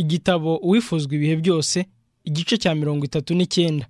igitabo uwifuzwa ibihe byose igice cya mirongo itatu n'icyenda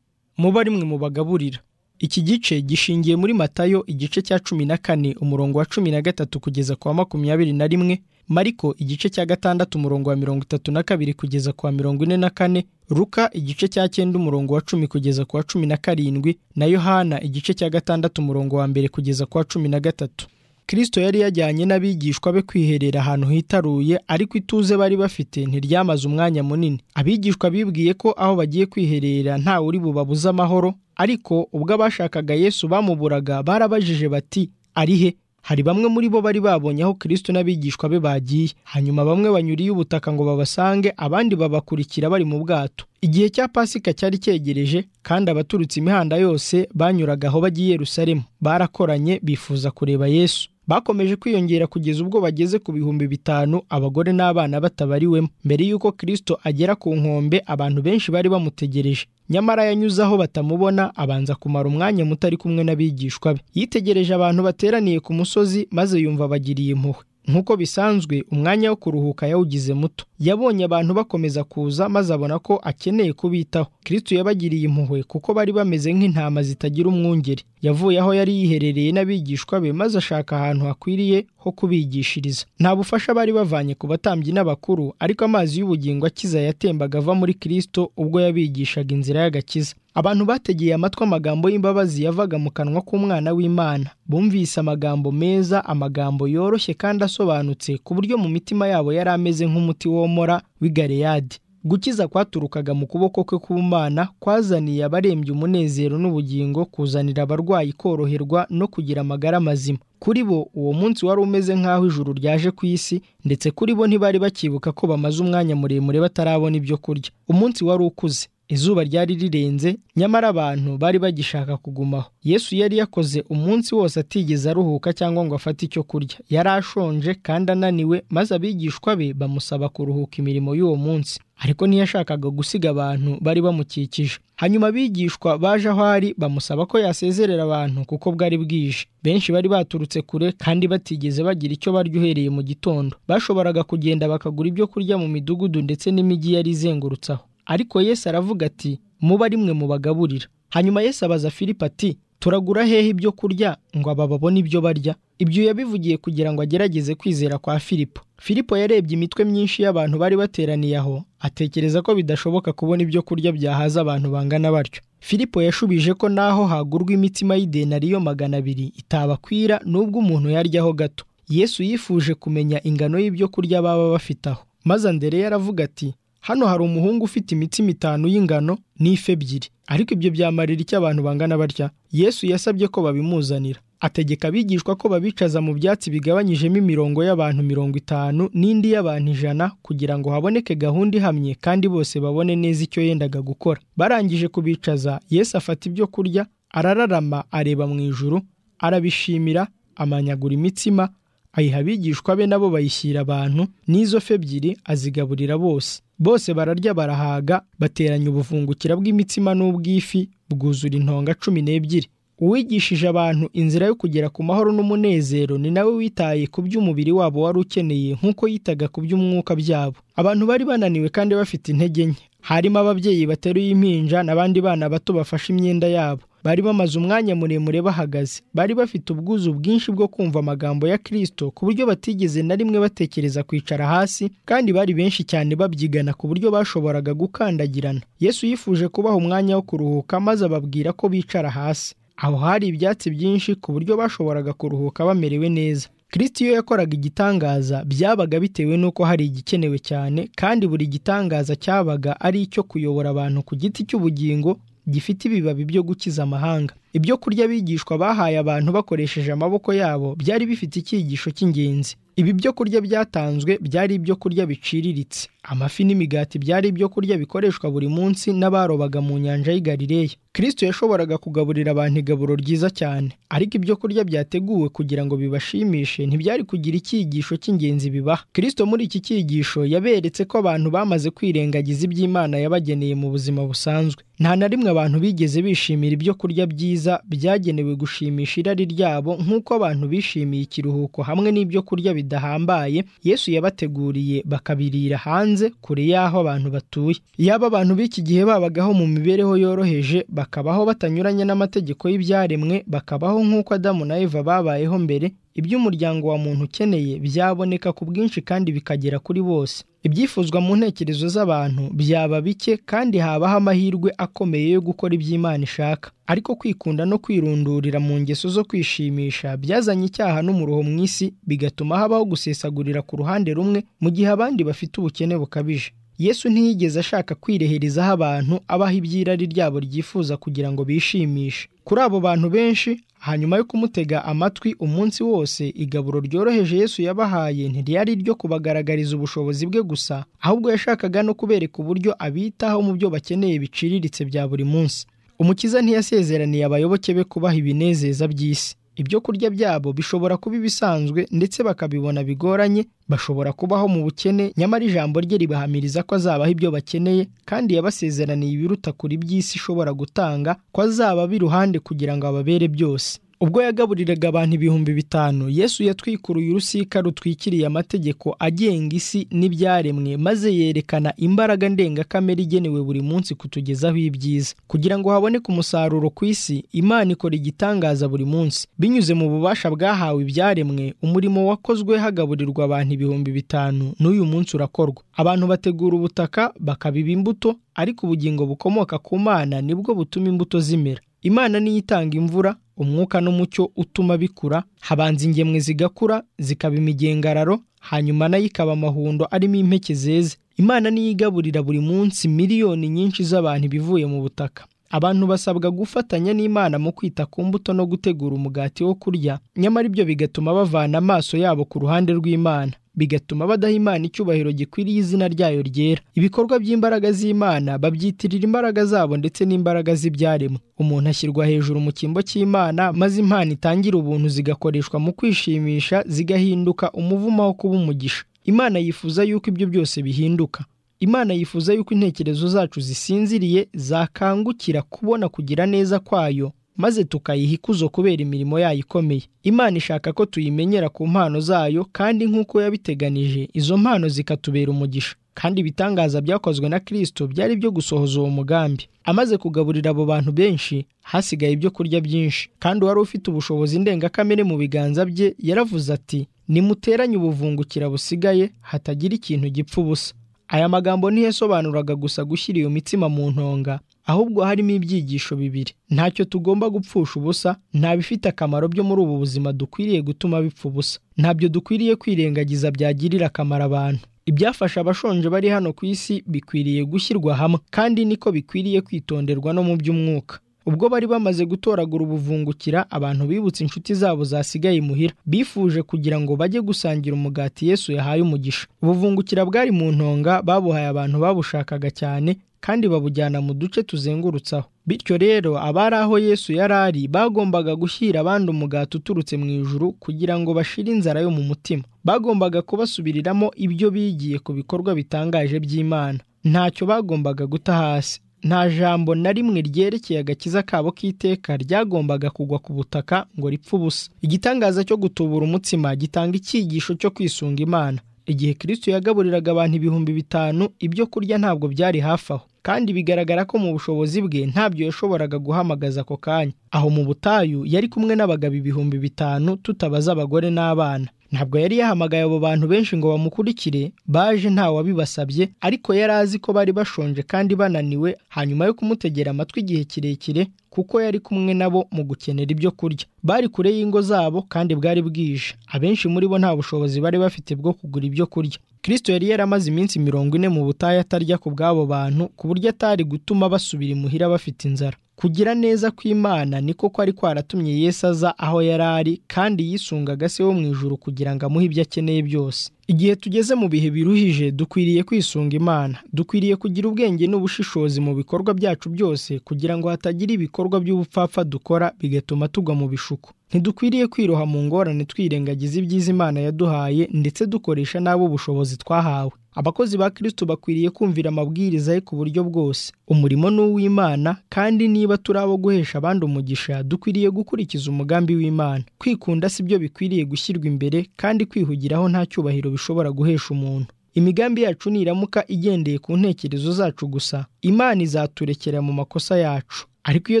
muba ari mwe mubagaburira iki gice gishingiye muri matayo igice cya cumi na kane umurongo wa cumi na gatatu kugeza ku wa makumyabiri na rimwe mariko igice cya gatandatu umurongo wa mirongo itatu na kabiri kugeza ku wa mirongo ine na kane ruka igice cya cyenda umurongo wa cumi kugeza ku wa cumi na karindwi na yohana igice cya gatandatu umurongo wa mbere kugeza ku wa cumi na gatatu kirisito yari yajyanye n'abigishwa be kwiherera ahantu hitaruye ariko ituze bari bafite ntiryamaze umwanya munini abigishwa bibwiye ko aho bagiye kwiherera ntawe uri bubabuze amahoro ariko ubwo abashakaga yesu bamuburaga barabajije bati ari he hari bamwe muri bo bari babonye aho kirisito n'abigishwa be bagiye hanyuma bamwe banyuriye ubutaka ngo babasange abandi babakurikira bari mu bwato igihe cya pasika cyari cyegereje kandi abaturutse imihanda yose banyuraga aho bagiye Yerusalemu barakoranye bifuza kureba yesu bakomeje kwiyongera kugeza ubwo bageze ku bihumbi bitanu abagore n'abana batabariwemo mbere y'uko kirisito agera ku nkombe abantu benshi bari bamutegereje nyamara yanyuze aho batamubona abanza kumara umwanya muto ari kumwe n'abigishwa be yitegereje abantu bateraniye ku musozi maze yumva bagiriye impuhwe nk'uko bisanzwe umwanya wo kuruhuka yawugize muto yabonye abantu bakomeza kuza maze abona ko akeneye kubitaho kirisito yabagiriye impuhwe kuko bari bameze nk'intama zitagira umwungeri yavuye aho yari yiherereye n'abigishwa be maze ashaka ahantu hakwiriye ho kubigishiriza nta bufasha bari bavanye ku batambyi n'abakuru ariko amazi y'ubugingo akiza yatembaga ava muri kirisito ubwo yabigishaga inzira y'agakiza abantu bategeye amatwi amagambo y'imbabazi yavaga mu kanwa k'umwana w'imana bumvise amagambo meza amagambo yoroshye kandi asobanutse ku buryo mu mitima yabo yari ameze nk'umuti womora w'i galeyadi gukiza kwaturukaga mu kuboko kwe k'ubumana kwazaniye abarembye umunezero n'ubugingo kuzanira abarwayi koroherwa no kugira amagara mazima kuri bo uwo munsi wari umeze nk'aho ijuru ryaje ku isi ndetse kuri bo ntibari bakibuka ko bamaze umwanya muremure batarabona ibyo kurya umunsi wari ukuze izuba ryari rirenze nyamara abantu bari bagishaka kugumaho yesu yari yakoze umunsi wose atigeze aruhuka cyangwa ngo afate icyo kurya yari ashonje kandi ananiwe maze abigishwa be bamusaba kuruhuka imirimo y'uwo munsi ariko ntiyashakaga gusiga abantu bari bamukikije hanyuma abigishwa baje aho ari bamusaba ko yasezerera abantu kuko bwari bwije benshi bari baturutse kure kandi batigeze bagira icyo barya uhereye mu gitondo bashoboraga kugenda bakagura ibyo kurya mu midugudu ndetse n'imijyi yari izengurutse aho ariko Yesu aravuga ati muba ari mwe mubagaburira hanyuma Yesu abaza Filipo ati turagura hehe ibyo kurya ngo aba babone ibyo barya ibyo yabivugiye kugira ngo agerageze kwizera kwa Filipo Filipo yarebye imitwe myinshi y'abantu bari bateraniye aho atekereza ko bidashoboka kubona ibyo kurya byahaza abantu bangana batyo Filipo yashubije ko naho hagurwa imitima y'idenariyo magana abiri itabakwira n'ubwo umuntu yaryaho gato Yesu yifuje kumenya ingano y'ibyo kurya baba bafite aho maze Andereya aravuga ati hano hari umuhungu ufite imitsima itanu y'ingano n'ifi ebyiri ariko ibyo byamarira icyo abantu bangana batya yesu yasabye ko babimuzanira ategeka abigishwa ko babicaza mu byatsi bigabanyijemo imirongo y'abantu mirongo itanu n'indi y'abantu ijana kugira ngo haboneke gahunda ihamye kandi bose babone neza icyo yendaga gukora barangije kubicaza yesu afata ibyo kurya arararama areba mu ijuru arabishimira amanyagura imitsima ayiha abigishwa be nabo bayishyira abantu n'izo fe ebyiri azigaburira bose bose bararya barahaga bateranya ubuvungukira bw'imitsima n'ubw'ifi bwuzura intonga cumi n'ebyiri uwigishije abantu inzira yo kugera ku mahoro n'umunezero ni nawe witaye ku by'umubiri wabo wari ukeneye nk'uko yitaga ku by'umwuka byabo abantu bari bananiwe kandi bafite intege nke harimo ababyeyi bateruye impinja n'abandi bana bato bafashe imyenda yabo bari bamaze umwanya muremure bahagaze bari bafite ubwuzu bwinshi bwo kumva amagambo ya kirisito ku buryo batigeze na rimwe batekereza kwicara hasi kandi bari benshi cyane babyigana ku buryo bashoboraga gukandagirana yesu yifuje kubaha umwanya wo kuruhuka maze ababwira ko bicara hasi aho hari ibyatsi byinshi ku buryo bashoboraga kuruhuka bamerewe neza kirisito iyo yakoraga igitangaza byabaga bitewe n'uko hari igikenewe cyane kandi buri gitangaza cyabaga ari icyo kuyobora abantu ku giti cy'ubugingo gifite ibibabi byo gukiza amahanga ibyo kurya bigishwa bahaye abantu bakoresheje amaboko yabo byari bifite icyigisho cy'ingenzi ibi byo kurya byatanzwe byari ibyo kurya biciriritse amafi n'imigati byari ibyo kurya bikoreshwa buri munsi n'abarobaga mu nyanja y'igarireya kirisito yashoboraga kugaburira abantu igaburo ryiza cyane ariko ibyo kurya byateguwe kugira ngo bibashimishe ntibyari kugira icyigisho cy'ingenzi bibaha kirisito muri iki cyigisho yaberetse ko abantu bamaze kwirengagiza iby'imana yabageneye mu buzima busanzwe nta na rimwe abantu bigeze bishimira ibyo kurya byiza byagenewe gushimisha irari ryabo nk'uko abantu bishimiye ikiruhuko hamwe n'ibyo kurya bidahambaye yesu yabateguriye bakabirira hanze kure y'aho abantu batuye yaba abantu b'iki gihe babagaho mu mibereho yoroheje bakabaho batanyuranye n'amategeko y'ibyaremwe bakabaho nk'uko adamu na eva babayeho mbere iby'umuryango wa muntu ukeneye byaboneka ku bwinshi kandi bikagera kuri bose ibyifuzwa mu ntekerezo z'abantu byaba bike kandi habaho amahirwe akomeye yo gukora iby'imana ishaka ariko kwikunda no kwirundurira mu ngeso zo kwishimisha byazanye icyaha n'umuruho mu isi bigatuma habaho gusesagurira ku ruhande rumwe mu gihe abandi bafite ubukene bukabije yesu ntiyigeze ashaka kwireherezaho abantu abaha iby'irari ryabo ryifuza kugira ngo bishimishe kuri abo bantu benshi hanyuma yo kumutega amatwi umunsi wose igaburo ryoroheje yesu yabahaye ntiryari iryo kubagaragariza ubushobozi bwe gusa ahubwo yashakaga no kubereka uburyo abitaho mu byo bakeneye biciriritse bya buri munsi umukiza ntiyasezeraniye abayoboke be kubaha ibinezeza by'isi ibyo kurya byabo bishobora kuba ibisanzwe ndetse bakabibona bigoranye bashobora kubaho mu bukene nyamara ijambo rye ribahamiriza ko azabaha ibyo bakeneye kandi yabasezeraniye ibiruta kure iby'isi ishobora gutanga ko azaba iruhande kugira ngo ababere byose ubwo yagaburiraga abantu ibihumbi bitanu yesu yatwikuruye urusika rutwikiriye amategeko agenga isi n'ibyaremwe maze yerekana imbaraga ndengakamere igenewe buri munsi kutugezaho ibyiza kugira ngo haboneke umusaruro ku isi imana ikora igitangaza buri munsi binyuze mu bubasha bwahawe ibyaremwe umurimo wakozwe hagaburirwa abantu ibihumbi bitanu n'uyu munsi urakorwa abantu bategura ubutaka bakabiba imbuto ariko ubugingo bukomoka ku mana nibwo butuma imbuto zimera imana niyo itanga imvura umwuka n'umucyo utuma bikura habanza ingemwe zigakura zikaba imigengararo hanyuma nayo ikaba amahundo arimo impeke zeze imana niyo igaburira buri munsi miliyoni nyinshi z'abantu ibivuye mu butaka abantu basabwa gufatanya n'imana mu kwita ku mbuto no gutegura umugati wo kurya nyamara ibyo bigatuma bavana amaso yabo ku ruhande rw'imana bigatuma badaha imana icyubahiro gikwiriye izina ryayo ryera ibikorwa by'imbaraga z'imana babyitirira imbaraga zabo ndetse n'imbaraga z'ibyaremwe umuntu ashyirwa hejuru mu cyimbo cy'imana maze impano itangira ubuntu zigakoreshwa mu kwishimisha zigahinduka umuvumo wo kuba umugisha imana yifuza yuko ibyo byose bihinduka imana yifuza yuko intekerezo zacu zisinziriye zakangukira kubona kugira neza kwayo maze tukayiha ikuzo kubera imirimo yayo ikomeye imana ishaka ko tuyimenyera ku mpano zayo kandi nk'uko yabiteganije izo mpano zikatubera umugisha kandi ibitangaza byakozwe na kirisito byari byo gusohoza uwo mugambi amaze kugaburira abo bantu benshi hasigaye ibyo kurya byinshi kandi uwari ufite ubushobozi ndengakamere mu biganza bye yaravuze ati nimuteranye ubuvungukira busigaye hatagira ikintu gipfa ubusa aya magambo ntiyasobanuraga gusa gushyira iyo mitsima mu ntonga ahubwo harimo ibyigisho bibiri ntacyo tugomba gupfusha ubusa nta bifite akamaro byo muri ubu buzima dukwiriye gutuma bipfa ubusa ntabyo dukwiriye kwirengagiza byagirira akamaro abantu ibyafasha abashonje bari hano ku isi bikwiriye gushyirwa hamwe kandi niko bikwiriye kwitonderwa no mu by'umwuka ubwo bari bamaze gutoragura ubuvungukira abantu bibutse inshuti zabo zasigaye imuhira bifuje kugira ngo bajye gusangira umugati yesu yahaye umugisha ubuvungukira bwari mu ntonga babuhaye abantu babushakaga cyane kandi babujyana mu duce tuzengurutse aho bityo rero abari aho yesu yari ari bagombaga gushyira abandi umugati uturutse mu ijuru kugira ngo bashire inzara yo mu mutima bagombaga kubasubiriramo ibyo bigiye ku bikorwa bitangaje by'imana ntacyo bagombaga guta hasi nta jambo na rimwe ryerekeye agakiza kabo k'iteka ryagombaga kugwa ku butaka ngo ripfe ubusa igitangaza cyo gutubura umutsima gitanga icyigisho cyo kwisunga imana igihe kirisito yagaburiraga abantu ibihumbi bitanu ibyo kurya ntabwo byari hafi aho kandi bigaragara ko mu bushobozi bwe ntabyo yashoboraga guhamagaza ako kanya aho mu butayu yari kumwe n'abagabo ibihumbi bitanu tutabaza abagore n'abana ntabwo yari yahamagaye abo bantu benshi ngo bamukurikire baje ntawabibasabye ariko yari azi ko bari bashonje kandi bananiwe hanyuma yo kumutegera amatwi igihe kirekire kuko yari kumwe nabo mu gukenera ibyo kurya bari kure y'ingo zabo kandi bwari bwije abenshi muri bo nta bushobozi bari bafite bwo kugura ibyo kurya kirisito yari yaramaze iminsi mirongo ine mu butayu atarya ku bw'abo bantu ku buryo atari gutuma basubira imuhira bafite inzara kugira neza kw'imana ni koko kwari kwaratumye yesu aza aho yari ari kandi yisungaga se wo mu ijuru kugira ngo amuhe ibyo akeneye byose igihe tugeze mu bihe biruhije dukwiriye kwisunga imana dukwiriye kugira ubwenge n'ubushishozi mu bikorwa byacu byose kugira ngo hatagira ibikorwa by'ubupfapfa dukora bigatuma tugwa mu bishuko ntidukwiriye kwiroha mu ngorane twirengagiza ibyiza imana yaduhaye ndetse dukoresha n'abo ubushobozi twahawe abakozi ba kristo bakwiriye kumvira amabwiriza ye ku buryo bwose umurimo ni uw'imana kandi niba turi abo guhesha abandi umugisha dukwiriye gukurikiza umugambi w'imana kwikunda si byo bikwiriye gushyirwa imbere kandi kwihugiraho nta cyubahiro bishobora guhesha umuntu imigambi yacu niramuka igendeye ku ntekerezo zacu gusa imana izaturekera mu makosa yacu ariko iyo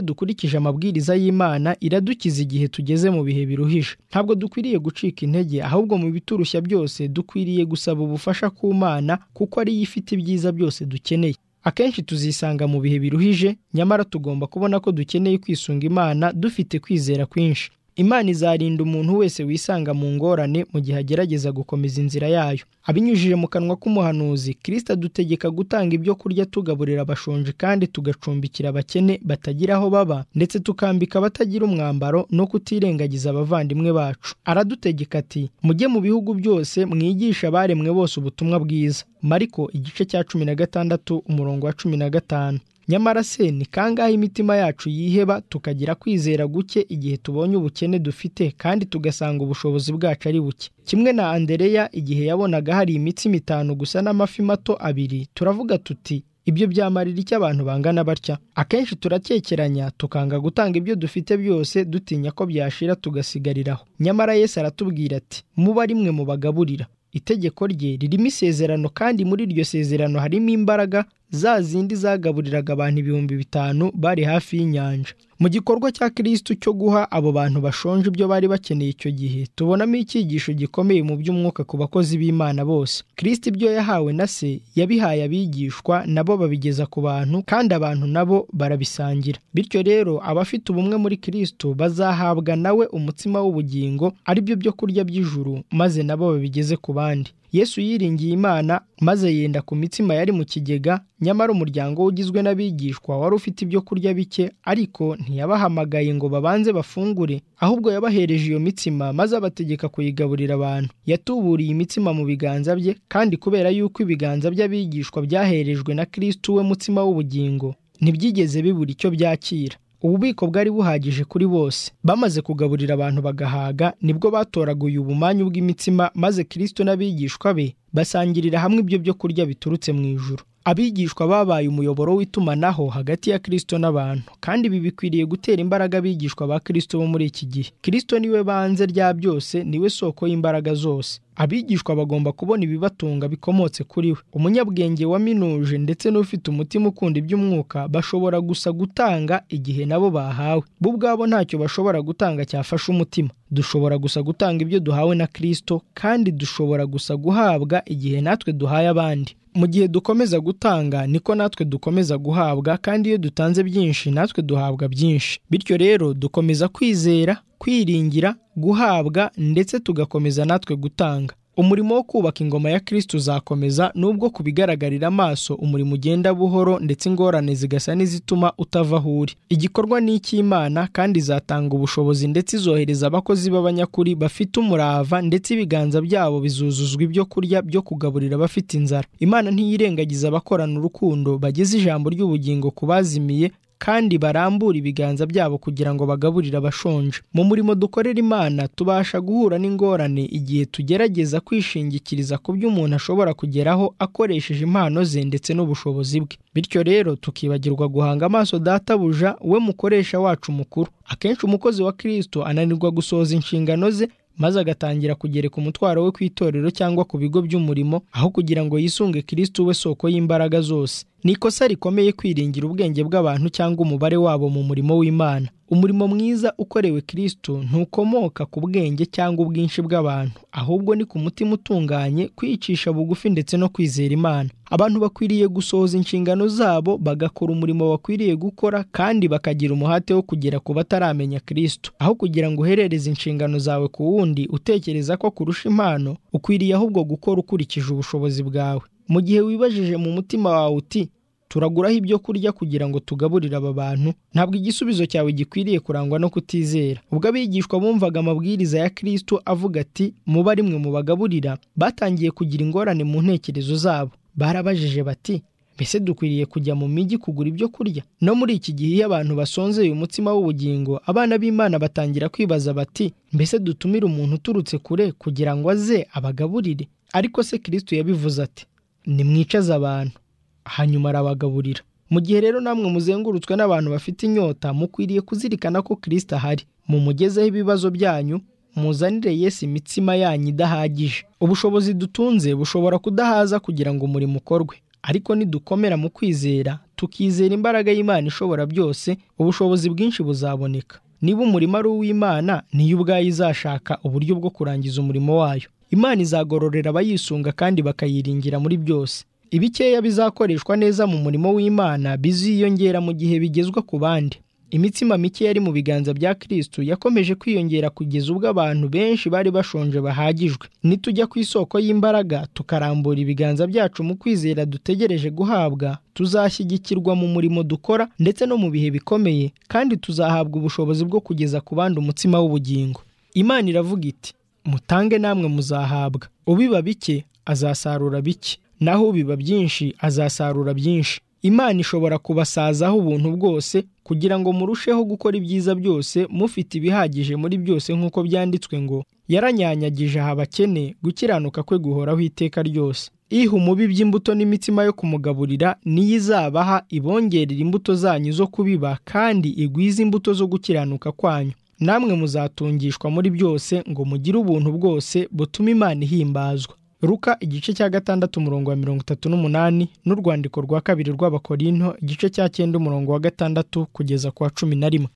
dukurikije amabwiriza y'imana iradukiza igihe tugeze mu bihe biruhije ntabwo dukwiriye gucika intege ahubwo mu biturushya byose dukwiriye gusaba ubufasha ku mana kuko ariyo ifite ibyiza byose dukeneye akenshi tuzisanga mu bihe biruhije nyamara tugomba kubona ko dukeneye kwisunga imana dufite kwizera kwinshi imana izarinda umuntu wese wisanga mu ngorane mu gihe agerageza gukomeza inzira yayo abinyujije mu kanwa k'umuhanuzi kirisita adutegeka gutanga ibyo kurya tugaburira abashonji kandi tugacumbikira abakene batagira aho baba ndetse tukambika abatagira umwambaro no kutirengagiza abavandimwe bacu aradutegeka ati mujye mu bihugu byose mwigishe abaremwe bose ubutumwa bwiza mariko igice cya cumi na gatandatu umurongo wa cumi na gatanu nyamara se ni kangahe imitima yacu yiheba tukagira kwizera guke igihe tubonye ubukene dufite kandi tugasanga ubushobozi bwacu ari buke kimwe na andereya igihe yabonaga hari imitsima itanu gusa n'amafi mato abiri turavuga tuti ibyo byamarira icyo abantu bangana batya akenshi turakekeranya tukanga gutanga ibyo dufite byose dutinya ko byashira tugasigariraho nyamara yesu aratubwira ati muba rimwe mu bagaburira itegeko rye ririmo isezerano kandi muri iryo sezerano harimo imbaraga za zindi zagaburiraga abantu ibihumbi bitanu bari hafi y'inyanja mu gikorwa cya kirisitu cyo guha abo bantu bashonje ibyo bari bakeneye icyo gihe tubonamo icyigisho gikomeye mu by'umwuka ku bakozi b'imana bose kirisiti ibyo yahawe na se yabihaye abigishwa nabo babigeza ku bantu kandi abantu nabo barabisangira bityo rero abafite ubumwe muri kirisitu bazahabwa nawe umutsima w'ubugingo aribyo byo kurya by'ijuru maze nabo babigeze ku bandi yesu yiringiye imana maze yenda ku mitsima yari mu kigega nyamara umuryango we ugizwe n'abigishwa wari ufite ibyo kurya bike ariko ntiyabahamagaye ngo babanze bafungure ahubwo yabahereje iyo mitsima maze abategeka kuyigaburira abantu yatuburiye imitsima mu biganza bye kandi kubera yuko ibiganza by'abigishwa byaherejwe na kirisitu we mutsima w'ubugingo ntibyigeze bibura icyo byakira ububiko bwari buhagije kuri bose bamaze kugaburira abantu bagahaga nibwo batoraguye ubumanyu bw'imitsima maze kirisito n'abigishwa be basangirira hamwe ibyo byo kurya biturutse mu ijuru abigishwa babaye umuyoboro w'itumanaho hagati ya kirisito n'abantu kandi ibi bikwiriye gutera imbaraga abigishwa ba kirisito bo muri iki gihe kirisito niwe banze rya byose niwe soko y'imbaraga zose abigishwa bagomba kubona ibibatunga bikomotse kuri we umunyabwenge waminuje ndetse n'ufite umutima ukunda iby'umwuka bashobora gusa gutanga igihe nabo bahawe bo ubwabo ntacyo bashobora gutanga cyafasha umutima dushobora gusa gutanga ibyo duhawe na kirisito kandi dushobora gusa guhabwa igihe natwe duhaye abandi mu gihe dukomeza gutanga niko natwe dukomeza guhabwa kandi iyo dutanze byinshi natwe duhabwa byinshi bityo rero dukomeza kwizera kwiringira guhabwa ndetse tugakomeza natwe gutanga umurimo wo kubaka ingoma ya kirisito uzakomeza nubwo ku bigaragarira amaso umurimo ugenda buhoro ndetse ingorane zigasa n'izituma utava aho uri igikorwa ni icy'imana kandi izatanga ubushobozi ndetse izohereza abakozi b'abanyakuri bafite umurava ndetse ibiganza byabo bizuzuzwa ibyo kurya byo kugaburira abafite inzara imana ntiyirengagiza abakorana urukundo bageze ijambo ry'ubugingo ku bazimiye kandi barambura ibiganza byabo kugira ngo bagaburire abashonje mu murimo dukorera imana tubasha guhura n'ingorane igihe tugerageza kwishingikiriza ku byo umuntu ashobora kugeraho akoresheje impano ze ndetse n'ubushobozi bwe bityo rero tukibagirwa guhanga amaso databuja we mukoresha wacu mukuru akenshi umukozi wa kirisito ananirwa gusohoza inshingano ze maze agatangira kugereka umutwaro we ku itorero cyangwa ku bigo by'umurimo aho kugira ngo yisunge kirisitu we soko y'imbaraga zose ni ikosa rikomeye kwiringira ubwenge bw'abantu cyangwa umubare wabo mu murimo w'imana umurimo mwiza ukorewe kirisitu ntukomoka ku bwenge cyangwa ubwinshi bw'abantu ahubwo ni ku mutima utunganye kwicisha bugufi ndetse no kwizera imana abantu bakwiriye gusohoza inshingano zabo bagakora umurimo bakwiriye gukora kandi bakagira umuhate wo kugera ku bataramenya kirisitu aho kugira ngo uherereze inshingano zawe ku wundi utekereza ko kurusha impano ukwiriye ahubwo gukora ukurikije ubushobozi bwawe mu gihe wibajije mu mutima wawe uti turaguraho ibyo kurya kugira ngo tugaburire aba bantu ntabwo igisubizo cyawe gikwiriye kurangwa no kutizera ubwo abigishwa bumvaga amabwiriza ya Kristo avuga ati muba ari mwe mubagaburira batangiye kugira ingorane mu ntekerezo zabo barabajije bati mbese dukwiriye kujya mu mijyi kugura ibyo kurya no muri iki gihe iyo abantu basonzeye umutsima w'ubugingo abana b'imana batangira kwibaza bati mbese dutumire umuntu uturutse kure kugira ngo aze abagaburire ariko se Kristo yabivuze ati nimwicaze abantu hanyuma arabagaburira mu gihe rero namwe muzengurutswe n'abantu bafite inyota mukwiriye kuzirikana ko kirisita ahari mumugezeho ibibazo byanyu muzanire Yesu imitsima yanyu idahagije ubushobozi dutunze bushobora kudahaza kugira ngo umurimo ukorwe ariko nidukomera mu kwizera tukizera imbaraga y'imana ishobora byose ubushobozi bwinshi buzaboneka niba umurimo ari uw'imana niyo ubwayo izashaka uburyo bwo kurangiza umurimo wayo imana izagororera abayisunga kandi bakayiringira muri byose ibikeya bizakoreshwa neza mu murimo w'imana biziyongera mu gihe bigezwa ku bandi imitsima mike yari mu biganza bya Kristo yakomeje kwiyongera kugeza ubwo abantu benshi bari bashonje bahagijwe nitujya ku isoko y'imbaraga tukarambura ibiganza byacu mu kwizera dutegereje guhabwa tuzashyigikirwa mu murimo dukora ndetse no mu bihe bikomeye kandi tuzahabwa ubushobozi bwo kugeza ku bandi umutsima w'ubugingo imana iravuga iti mutange namwe muzahabwa ubiba bike azasarura bike naho ubiba byinshi azasarura byinshi imana ishobora kubasazaho ubuntu bwose kugira ngo murusheho gukora ibyiza byose mufite ibihagije muri byose nk'uko byanditswe ngo yaranyanyagije aha abakene gukiranuka kwe guhoraho iteka ryose iha umubi by'imbuto n'imitsima yo kumugaburira niyo izabaha ibongerera imbuto zanyu zo kubiba kandi igwize imbuto zo gukiranuka kwanyu namwe muzatungishwa muri byose ngo mugire ubuntu bwose butuma imana ihimbazwa ruka igice cya gatandatu umurongo wa mirongo itatu n'umunani n'urwandiko rwa kabiri rw'abakorinto igice cya cyenda umurongo wa gatandatu kugeza ku wa cumi na rimwe